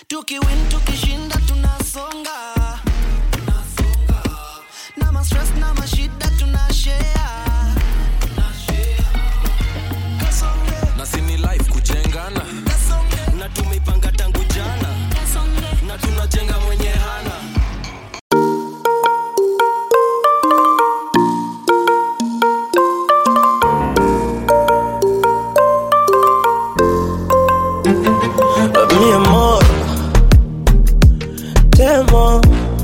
tukiwin tukishinda tunasonga na mastress na mashida tunashare na sini life kujengana na tumeipanga tangu jana na tunajenga mwenye hana mi amor, te amo.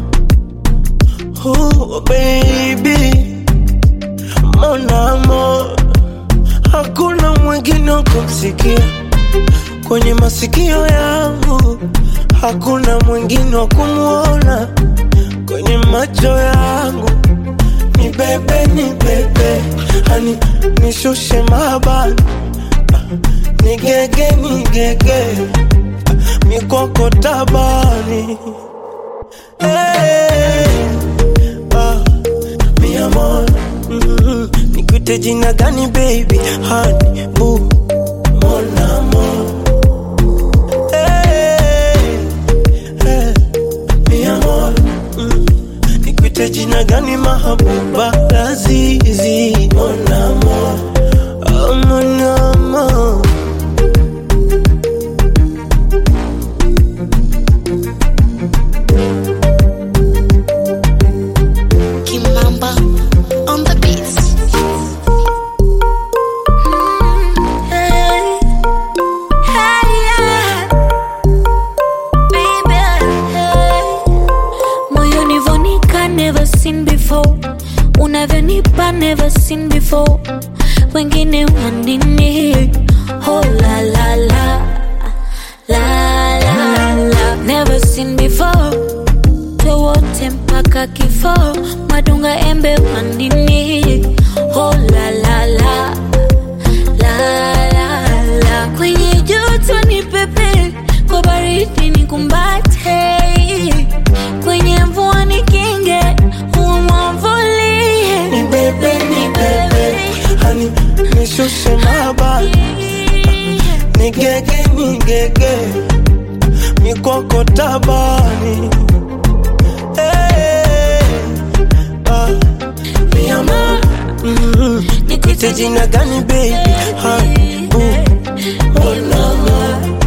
Oh, baby, mon amor, hakuna mwingine wa kumsikia kwenye masikio yangu, hakuna mwingine wa kumwona kwenye macho yangu. Ni bebe, ni bebe, hani nishushe mabani, nigege, nigege mikoko tabani hey, ah, mi amor mm, nikute jina gani baby hani bu mon amor hey, hey, mi amor mm, nikute jina gani mahabuba lazizi mon amor oh, mon amor Kimamba on the beats. Hey, hey, yeah. Baby, hey. Moyoni vonika never seen before unavyonipa never seen before wengine wanini oh la la la la la la never seen before wote mpaka kifo madunga embe wandini oh la la la la la la kwenye joto ni pepe kwa baridi ni kumbate kwenye mvua ni kinge umwavulie ni bebe ni bebe hani nishushe mabani nigege nigege mikoko tabani hey, ah, mi amor mm, nikute jina gani baby hani bu mon amor